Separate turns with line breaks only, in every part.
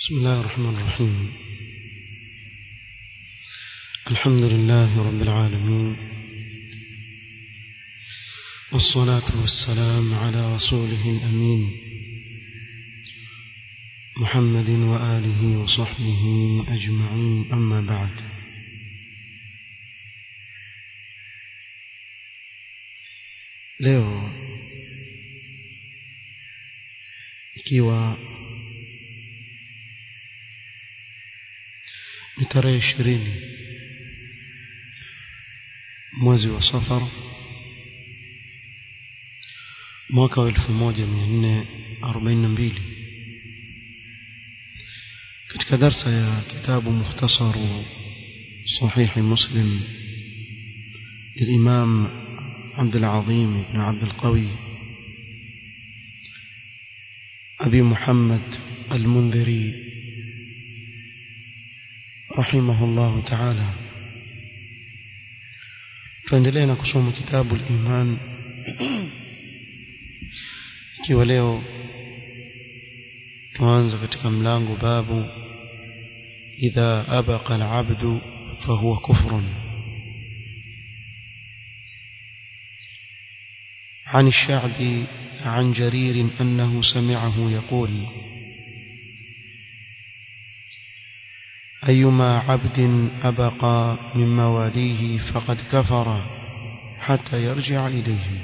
بسم الله الرحمن الرحيم الحمد لله رب العالمين والصلاة والسلام على رسوله الأمين محمد وآله وصحبه أجمعين أما بعد leo ikiwa ni tarehe ishirini mwezi wa safar mwaka wa elfu moja mia nne arobaini na mbili katika darsa ya kitabu mukhtasaru sahihi muslim للإمام عبد العظيم بن عبد القوي أبي محمد المنذري رحمه الله تعالى tuendelea kusoma kitabu al-iman ikiwa leo tuanza katika mlango babu idha abaqa al-abdu fahuwa kufrun عن الشعبي عن جرير أنه سمعه يقول أيما عبد أبقى من مواليه فقد كفر حتى يرجع إليه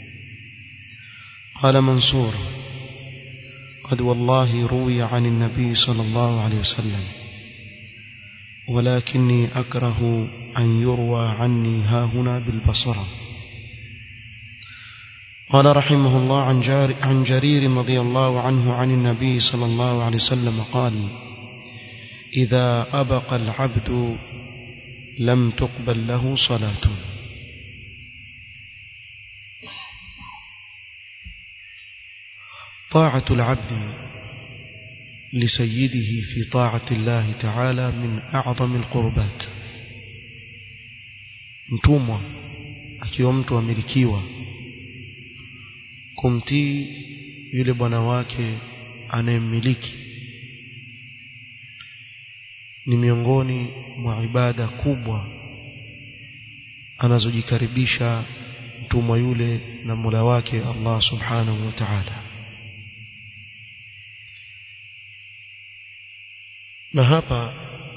قال منصور قد والله روي عن النبي صلى الله عليه وسلم ولكني أكره أن يروى عني ها هنا بالبصرة قال رحمه الله عن, جار عن جرير رضي الله عنه عن النبي صلى الله عليه وسلم قال إذا أبق العبد لم تقبل له صلاة طاعة العبد لسيده في طاعة الله تعالى من أعظم القربات mtumwa akiwa mtu amilikiwa kumtii yule bwana wake anayemmiliki ni miongoni mwa ibada kubwa anazojikaribisha mtumwa yule na Mola wake Allah Subhanahu wa Ta'ala na hapa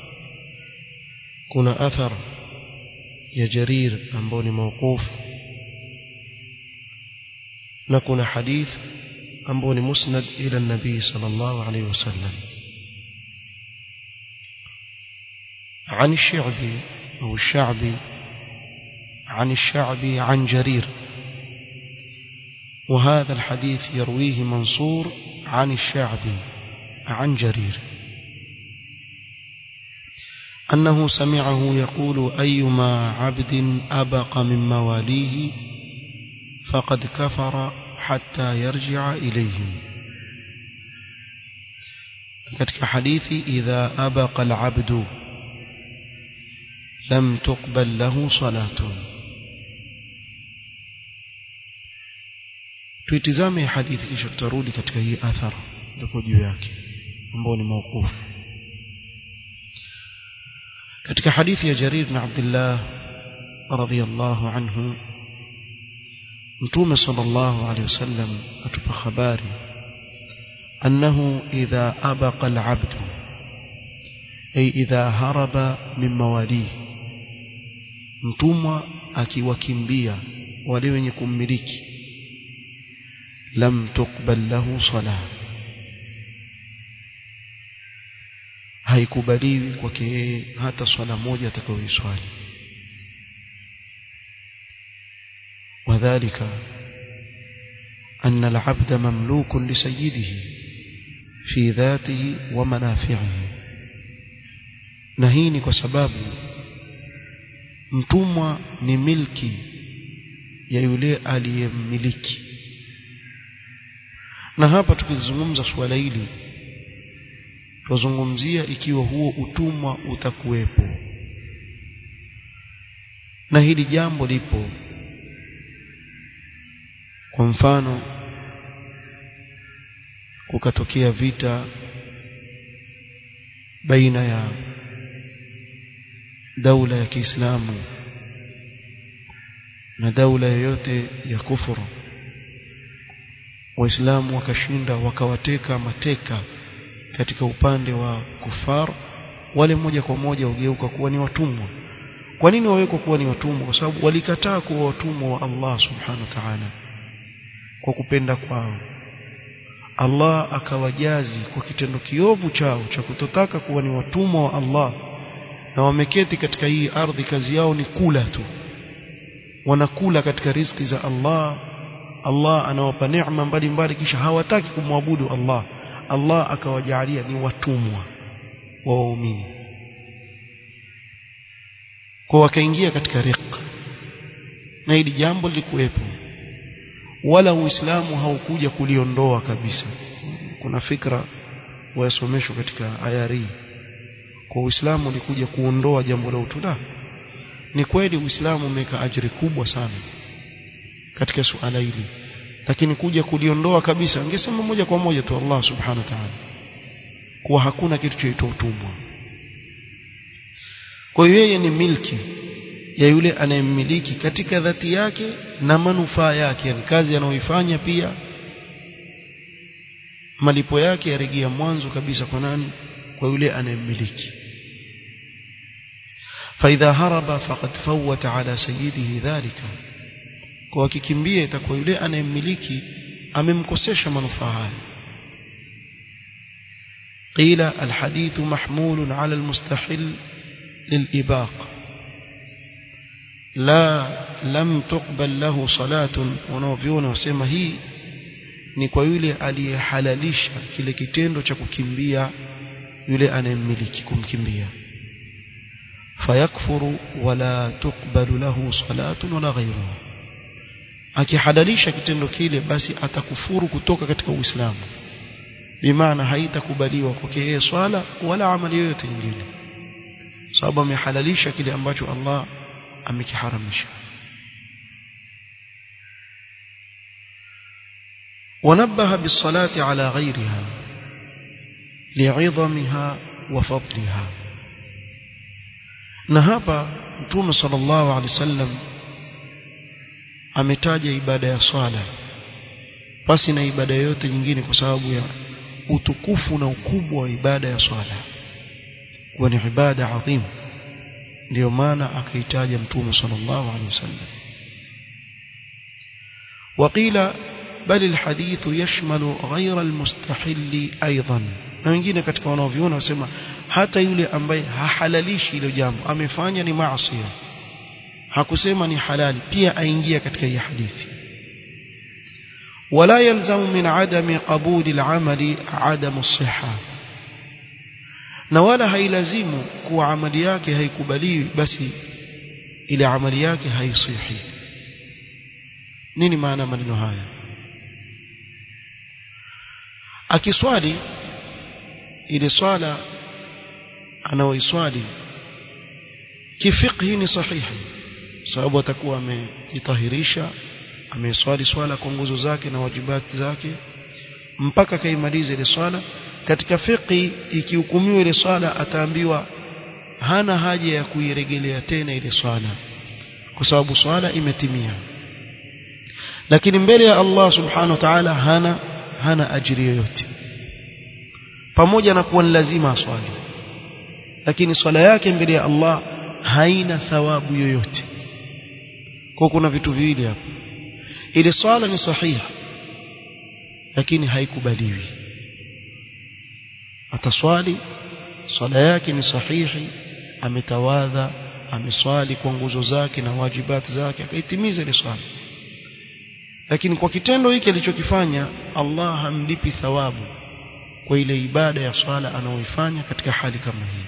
kuna athar ya Jarir ambao ni mawqufu na kuna hadith ambao ni musnad ila nabii sallallahu alayhi wasallam عن الشعبي أو الشعبي عن الشعبي عن جرير وهذا الحديث يرويه منصور عن الشعبي عن جرير أنه سمعه يقول أيما عبد أبق من مواليه فقد كفر حتى يرجع إليه katika hadithi idha abaqa al-abdu lam tuqbal lahu salatun tuitizame hadithi kisha tutarudi katika hii athara ndipo juu yake ambao ni mauqufu katika hadithi ya Jarir bin Abdullah radhiyallahu anhu mtume sallallahu alayhi wasallam atupa habari annahu idha abaqa al-abd ay idha haraba min mawalihi mtumwa akiwakimbia wale wenye kummiliki lam tuqbal lahu salah haikubaliwi kwake yeye hata swala moja atakayoiswali وذلك أن العبد مملوك لسيده في ذاته ومنافعه نهيني كسباب mtumwa ni milki ya yule aliyemmiliki na hapa tukizungumza suala hili tuzungumzia ikiwa huo utumwa utakuwepo na hili jambo lipo kwa mfano kukatokea vita baina ya daula ya Kiislamu na daula yoyote ya kufuru waislamu wakashinda wakawateka mateka katika upande wa kufar wale moja kwa moja ugeuka kuwa ni watumwa kwa nini wawekwa kuwa ni watumwa kwa sababu walikataa kuwa watumwa wa Allah subhanahu wa ta'ala kwa kupenda kwao Allah akawajazi kwa kitendo kiovu chao cha kutotaka kuwa ni watumwa wa Allah na wameketi katika hii ardhi kazi yao ni kula tu wanakula katika riziki za Allah Allah anawapa neema mbalimbali kisha hawataki kumwabudu Allah Allah akawajalia ni watumwa wa waumini kwa wakaingia katika riq na hili jambo lilikuwepo wala uislamu haukuja kuliondoa kabisa kuna fikra wayasomeshwa katika ayari kwa uislamu ulikuja kuondoa jambo la utula ni kweli uislamu umeweka ajiri kubwa sana katika suala hili lakini kuja kuliondoa kabisa angesema moja kwa moja tu Allah subhanahu wa ta'ala kuwa hakuna kitu chaitwa utumwa kwa hiyo yeye ni milki ya yule anayemmiliki katika dhati yake na manufaa yake yani kazi anayoifanya pia malipo yake yarejea mwanzo kabisa kwa nani kwa yule anayemmiliki فإذا هرب فقد فوت على سيده ذلك kwa akikimbia itakuwa yule anayemmiliki amemkosesha manufaa haya قيل الحديث محمول على المستحل للإباق لا لم تقبل له صلاة wanaoviona wasema hii ni kwa yule aliyehalalisha kile kitendo cha kukimbia yule anayemmiliki kumkimbia fayakfuru wala tukbalu lahu salatun wala ghayruhu akihalalisha kitendo kile basi atakufuru kutoka katika Uislamu bimaana haitakubaliwa kwake yeye swala wala amali yoyote nyingine sababu amehalalisha kile ambacho Allah amekiharamisha ونبه بالصلاة على غيرها لعظمها وفضلها na hapa mtume sallallahu alaihi wasallam ametaja ibada ya swala pasi na ibada yote nyingine kwa sababu ya utukufu na ukubwa wa ibada ya swala kuwa ni ibada adhim ndio maana akaitaja mtume sallallahu alaihi wasallam وقيل بل الحديث يشمل غير المستحل ايضا na wengine katika wanaoviona wasema hata yule ambaye hahalalishi hilo jambo amefanya ni maasi hakusema ni halali pia aingia katika hii hadithi ولا يلزم من عدم قبول العمل عدم الصحة na wala hailazimu kuwa amali yake haikubaliwi basi ile amali yake haisihi nini maana maneno haya akiswali ile swala anaoiswali kifiqhi ni sahihi sababu atakuwa amejitahirisha ameswali swala kwa nguzo zake na wajibati zake mpaka kaimaliza ile swala katika fiqhi ikihukumiwa ile swala ataambiwa hana haja ya kuirejelea tena ile swala kwa sababu swala imetimia lakini mbele ya Allah subhanahu wa ta'ala hana hana ajiri yoyote pamoja na kuwa ni lazima aswali lakini swala yake mbele ya Allah haina thawabu yoyote kwa kuna vitu viwili hapo ile swala ni sahihi lakini haikubaliwi ataswali swala yake ni sahihi ametawadha ameswali kwa nguzo zake na wajibati zake akaitimiza ile swala lakini kwa kitendo hiki alichokifanya Allah hamlipi thawabu kwa ile ibada ya swala anayoifanya katika hali kama hii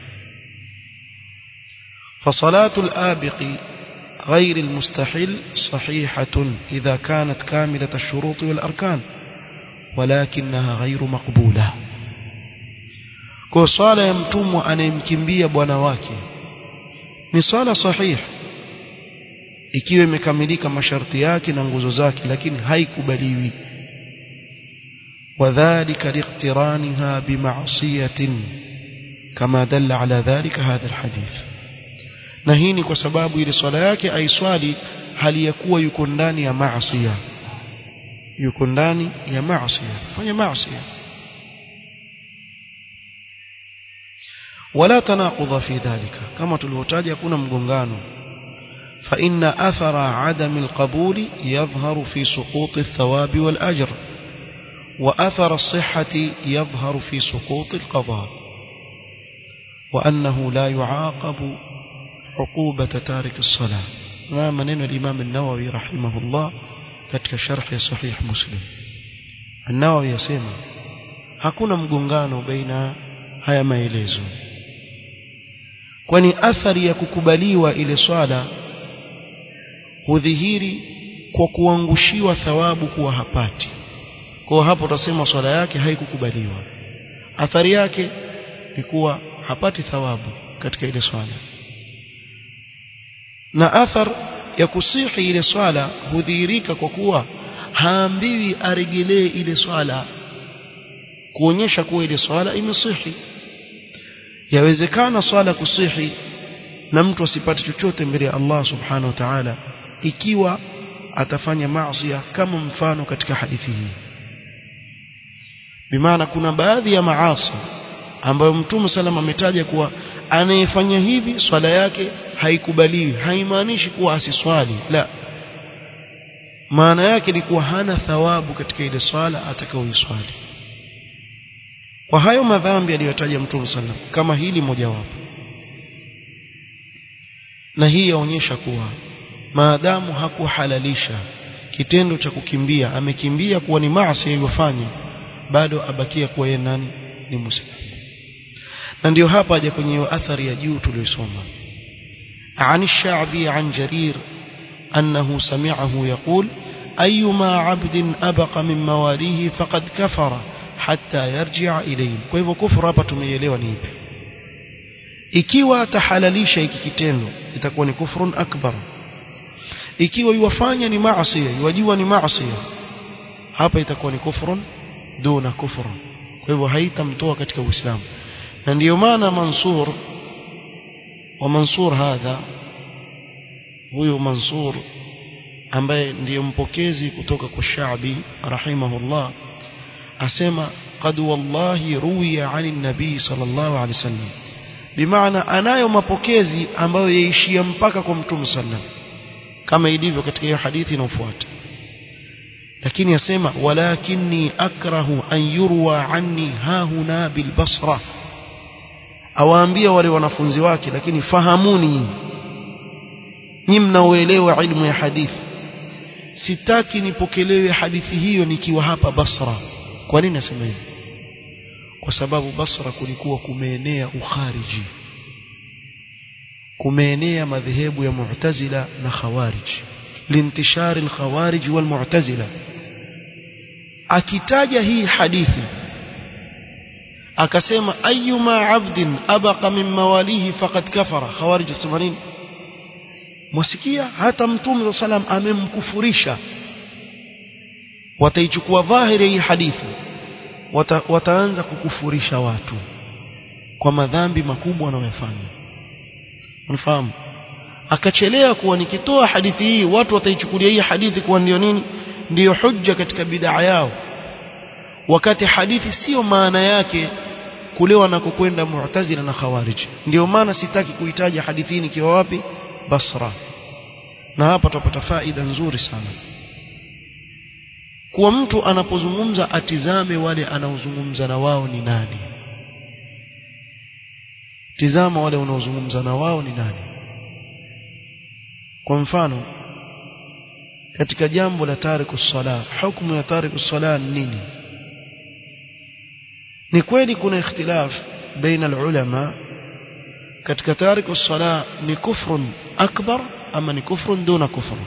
فصلاة الآبق غير المستحيل صحيحة إذا كانت كاملة الشروط والأركان ولكنها غير مقبولة kwa swala ya mtumwa anayemkimbia bwana wake ni swala sahihi ikiwa imekamilika masharti yake na nguzo zake lakini haikubaliwi wadhālika liqtirāniha bima'siyatin kama dalla ala dhalika hadha alhadith na hii ni kwa sababu ile swala yake aiswali hali ya kuwa yuko ndani ya maasiya yuko ndani ya maasiya fanya maasiya ولا تناقض في ذلك كما تلوتاج يكون مغنغانو فإن أثر عدم القبول يظهر في سقوط الثواب والأجر وأثر الصحة يظهر في سقوط القضاء وأنه لا يعاقب عقوبة تارك الصلاة ما منين الإمام النووي رحمه الله katika sharh ya sahih muslim an-nawawi yasema hakuna mgongano baina haya maelezo kwani athari ya kukubaliwa ile swala hudhihiri kwa kuangushiwa thawabu kuwa hapati kwa hapo utasema swala yake haikukubaliwa athari yake ni kuwa hapati thawabu katika ile swala na athar ya kusihi ile swala hudhihirika kwa kuwa haambiwi aregelee ile swala kuonyesha kuwa ile swala imesihi yawezekana swala kusihi na mtu asipate chochote mbele ya Allah subhanahu wa ta'ala ikiwa atafanya maasi kama mfano katika hadithi hii bimaana kuna baadhi ya maasi ambayo mtume salama ametaja kuwa anayefanya hivi swala yake haikubaliwi haimaanishi kuwa asiswali la maana yake ni kuwa hana thawabu katika ile swala atakayoiswali kwa hayo madhambi aliyotaja mtume sallam kama hili mojawapo na hii yaonyesha kuwa maadamu hakuhalalisha kitendo cha kukimbia amekimbia kuwa ni maasi aliyofanya bado abakia kuwa yeye nani ni muislamu na ndio hapa aje kwenye hiyo athari ya juu tuliyosoma عن الشعبي عن جرير أنه سمعه يقول أيما عبد أبق من مواليه فقد كفر حتى يرجع إليهم kwa hivyo kufuru hapa tumeielewa ni ipi ikiwa atahalalisha hiki kitendo itakuwa ni kufrun akbar ikiwa yuwafanya ni maasi yuwajua ni maasi hapa itakuwa ni kufrun duna kufr kwa hivyo haitamtoa katika uislamu na ndiyo maana Mansur wa Mansur hadha huyu Mansur ambaye ndiyo mpokezi kutoka kwa Shaabi rahimahullah asema qad wallahi ruwiya ani nabii sallallahu alaihi wasallam bimaana anayo mapokezi ambayo yaishia mpaka kwa mtume sallam kama ilivyo katika hiyo hadithi inayofuata lakini yasema walakinni akrahu an yurwa anni hahuna bilbasra awaambia wale wanafunzi wake lakini fahamuni nyinyi mnaoelewa ilmu ya hadithi sitaki nipokelewe hadithi hiyo nikiwa hapa Basra kwa nini nasema hivi kwa sababu Basra kulikuwa kumeenea ukhariji kumeenea madhehebu ya Mu'tazila na Khawarij lintishari al-Khawarij wal Mu'tazila akitaja hii hadithi akasema ayyuma abdin abaqa min mawalihi faqad kafara Khawarij wasema nini mwasikia hata mtume sallam amemkufurisha wataichukua dhahiri hii hadithi Wata, wataanza kukufurisha watu kwa madhambi makubwa wanayofanya unafahamu akachelea kuwa nikitoa hadithi hii watu wataichukulia hii hadithi kuwa ndio nini ndiyo hujja katika bid'a yao wakati hadithi sio maana yake kule wanakokwenda mu'tazila na khawarij ndio maana sitaki kuitaja hadithi hii nikiwa wapi Basra na hapa tutapata faida nzuri sana kuwa mtu anapozungumza atizame wale anaozungumza na wao ni nani tizama wale unaozungumza na wao ni nani kwa mfano katika jambo la tariku sala hukumu ya tariku sala ni nini ni kweli kuna ikhtilaf baina ulama katika tariku sala ni kufrun akbar ama ni kufrun duna kufrun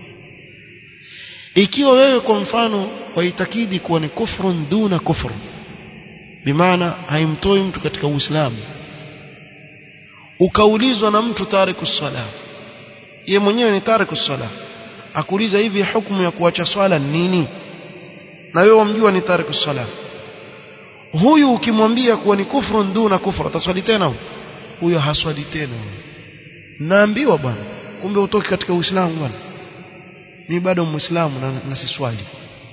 ikiwa wewe kwa mfano waitakidi kuwa ni kufrun duna kufr bimaana haimtoi mtu katika uislamu ukaulizwa na mtu tariku sala ye mwenyewe ni tariku sala akuuliza hivi hukumu ya kuacha swala nini na wewe wamjua ni tariku sala huyu ukimwambia kuwa ni kufrun duna kufra ataswali tena huyo haswali tena naambiwa bwana kumbe utoki katika uislamu bwana mimi bado muislamu na, na siswali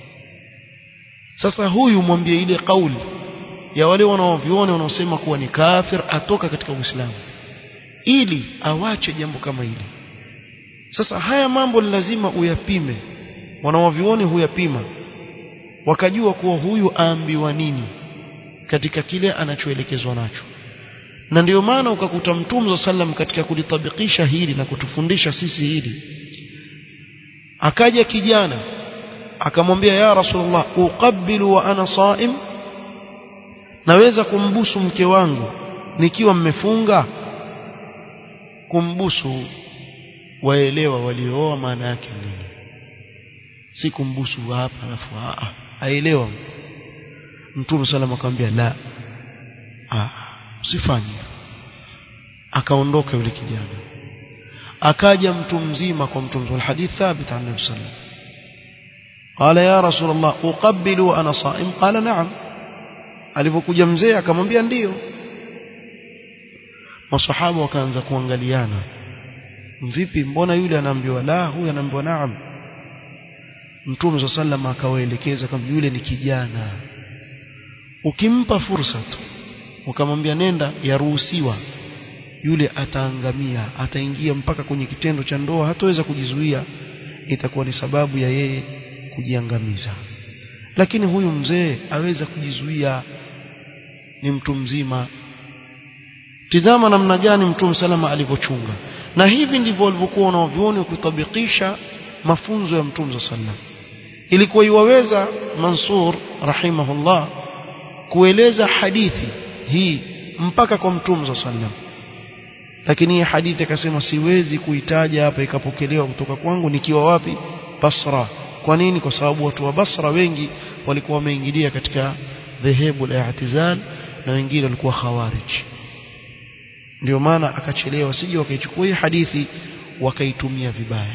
sasa huyu mwambie ile kauli ya wale wanaoviona wanaosema kuwa ni kafir atoka katika uislamu ili awache jambo kama hili sasa haya mambo ni lazima uyapime wanaovioni huyapima wakajua kuwa huyu aambiwa nini katika kile anachoelekezwa nacho na ndio maana ukakuta mtume wa sallam katika kulitabikisha hili na kutufundisha sisi hili akaja kijana akamwambia ya rasulullah uqabbilu wa ana saim naweza kumbusu mke wangu nikiwa mmefunga kumbusu waelewa waliooa maana yake nini si kumbusu hapa alafu aelewa mtume sallam akamwambia la ah usifanye akaondoka yule kijana akaja mtu mzima kwa mtume wal hadith thabit an nabii sallam قال يا رسول الله أقبل وأنا صائم قال نعم alipokuja mzee akamwambia ndio masahaba wakaanza kuangaliana vipi mbona yule anaambiwa la huyu anaambiwa naam mtume swalla sallam akawaelekeza kama yule ni kijana ukimpa fursa tu ukamwambia nenda yaruhusiwa yule ataangamia ataingia mpaka kwenye kitendo cha ndoa hataweza kujizuia itakuwa ni sababu ya yeye kujiangamiza lakini huyu mzee aweza kujizuia ni mtu mzima tizama namna gani mtume salama alivyochunga na hivi ndivyo walivyokuwa wanavyuoni kutabikisha mafunzo ya mtume sallam ilikuwa iwaweza Mansur rahimahullah kueleza hadithi hii mpaka kwa mtume sallam lakini hii hadithi akasema siwezi kuitaja hapa ikapokelewa kutoka kwangu nikiwa wapi Basra kwa nini kwa sababu watu wa Basra wengi walikuwa wameingilia katika dhehebu la i'tizal na wengine walikuwa khawarij ndio maana akachelewa sije wakaichukua hii hadithi wakaitumia vibaya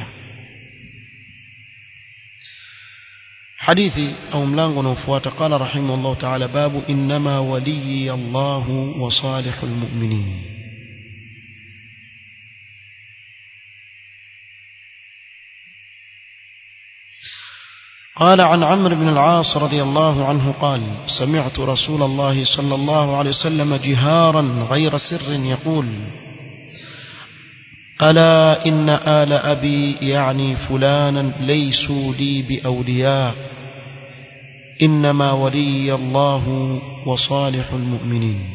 hadithi au mlango unaofuata qala rahimahullah ta'ala babu inma waliyi Allah wa salihul mu'minin قال عن عمرو بن العاص رضي الله عنه قال سمعت رسول الله صلى الله عليه وسلم جهارا غير سر يقول ألا إن آل أبي يعني فلانا ليسوا لي بأولياء إنما ولي الله وصالح المؤمنين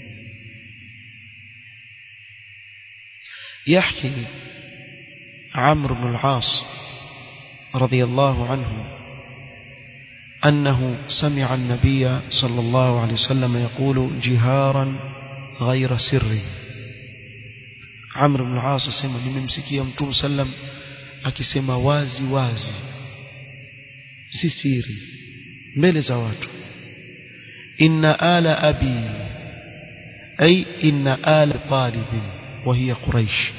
يحكي عمرو بن العاص رضي الله عنه أنه سمع النبي صلى الله عليه وسلم يقول جهارا غير سر عمرو بن العاص asema nimemsikia mtume sallam akisema wazi wazi si siri mbele za watu inna ala abi ay inna ala talib wa hiya quraish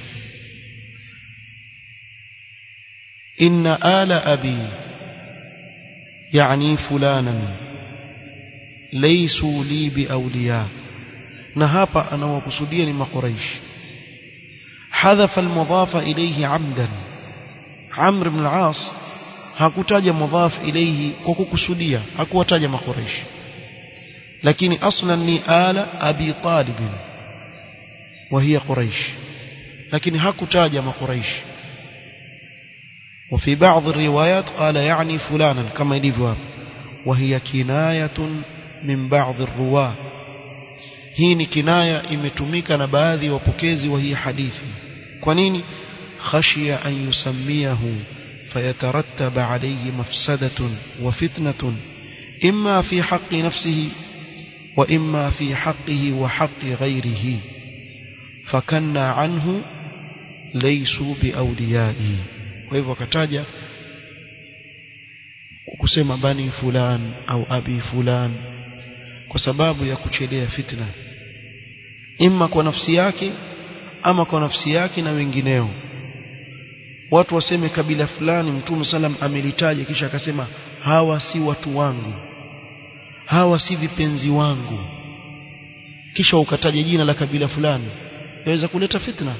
inna ala abi يعني فلانا ليسوا لي بأولياء نهابا أنا وقصديا ما قريش حذف المضاف إليه عمدا عمرو بن العاص hakutaja mudhaf ilayhi kwa kukusudia hakuwataja makureish lakini aslan ni ala abi talib wa hiya quraish lakini hakutaja makureish وفي بعض الروايات قال يعني فلانا كما يليفوا وهي كناية من بعض الرواة hii ni kinaya imetumika na baadhi ya wapokezi wa hii hadithi kwa nini khashia an yusamiyahu فيترتب عليه مفسدة وفتنة إما في حق نفسه وإما في حقه وحق غيره فكنا عنه ليسوا بأوليائه kwa hivyo akataja kusema bani fulan au abi fulan kwa sababu ya kuchelea fitna imma kwa nafsi yake ama kwa nafsi yake na wengineo watu waseme kabila fulani mtume salam amelitaja kisha akasema hawa si watu wangu hawa si vipenzi wangu kisha ukataja jina la kabila fulani yaweza kuleta fitna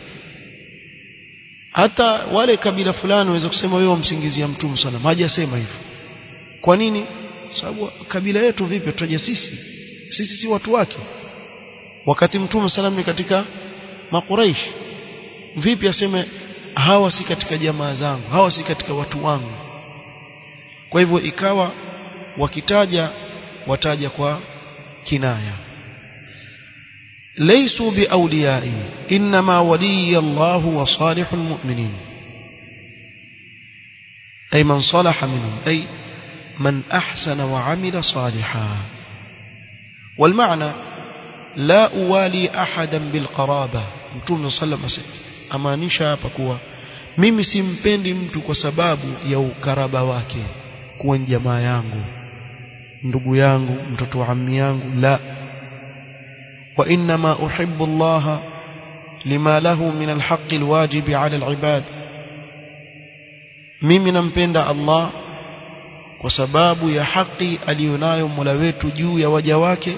hata wale kabila fulani waweza kusema wewe wamsingizia mtume sana hajasema hivyo kwa nini sababu kabila yetu vipi tutaja sisi sisi si watu wake wakati mtume salam ni katika makuraish vipi aseme hawa si katika jamaa zangu hawa si katika watu wangu kwa hivyo ikawa wakitaja wataja kwa kinaya ليسوا بأوليائي إنما ولي الله وصالح المؤمنين أي من صلح منهم أي من أحسن وعمل صالحا والمعنى لا أوالي أحدا بالقرابة متوم صلى الله عليه وسلم amaanisha hapa kuwa mimi simpendi mtu kwa sababu ya ukaraba wake kuwa ni jamaa yangu ndugu yangu mtoto wa ammi yangu la wa inma uhibbu Allah lima lahu min alhaq alwajib ala alibad mimi nampenda Allah kwa sababu ya haki aliyonayo Mola wetu juu ya waja wake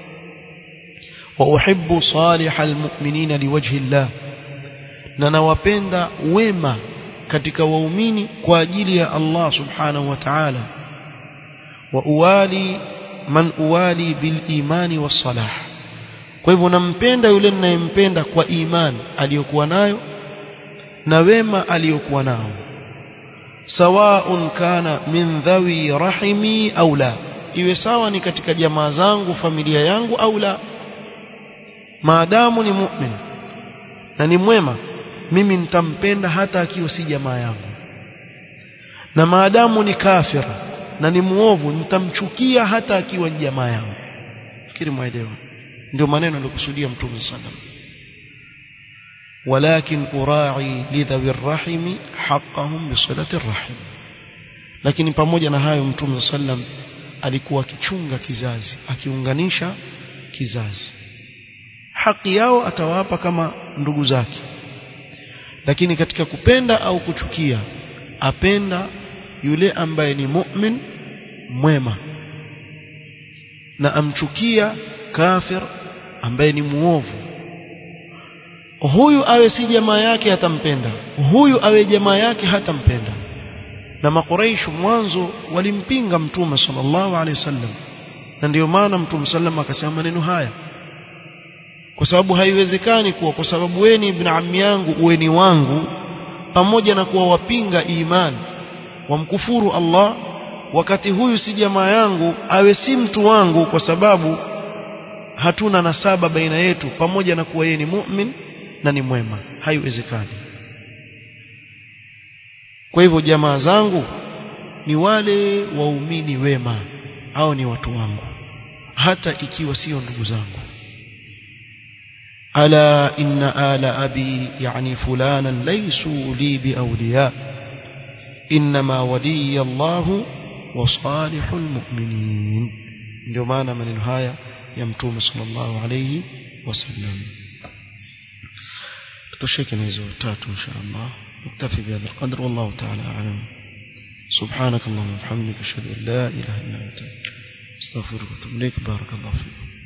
wa uhibbu salih almu'minina liwajhi Allah na nawapenda wema katika waumini kwa ajili ya Allah subhanahu wa ta'ala wa uwali man uwali bil imani was salah kwa hivyo nampenda yule ninayempenda kwa imani aliyokuwa nayo na wema aliyokuwa nao sawaun kana min dhawi rahimi au la iwe sawa ni katika jamaa zangu familia yangu au la maadamu ni mu'min na ni mwema mimi nitampenda hata akiwa si jamaa yangu na maadamu ni kafir na ni muovu nitamchukia hata akiwa ni jamaa yangu fikiri mwaelewa ndio maneno nilikusudia mtume sallam ولكن أراعي لذوي الرحم حقهم بصلة الرحم lakini pamoja na hayo mtume sallam alikuwa akichunga kizazi akiunganisha kizazi haki yao atawapa kama ndugu zake lakini katika kupenda au kuchukia apenda yule ambaye ni mu'min mwema na amchukia kafir ambaye ni muovu huyu awe si jamaa yake hatampenda huyu awe jamaa yake hatampenda na makuraish mwanzo walimpinga mtume sallallahu alaihi wasallam na ndio maana mtume sallam akasema maneno haya kwa sababu haiwezekani kuwa kwa sababu wewe ni ibn ammi yangu uwe ni wangu pamoja na kuwa wapinga imani wamkufuru Allah wakati huyu si jamaa yangu awe si mtu wangu kwa sababu hatuna nasaba baina yetu pamoja na kuwa yeye ni mu'min na ni mwema haiwezekani kwa hivyo jamaa zangu ni wale waumini wema au ni watu wangu hata ikiwa sio ndugu zangu ألا إن آل أبي يعني فلانا ليسوا لي بأولياء إنما ولي الله وصالح المؤمنين ndio maana maneno haya ya mtume sallallahu alayhi wasallam tutosheke na hizo tatu insha Allah نكتفي بهذا القدر والله تعالى أعلم سبحانك اللهم وبحمدك أشهد أن لا إله إلا أنت استغفرك وأتوب إليك بارك الله فيكم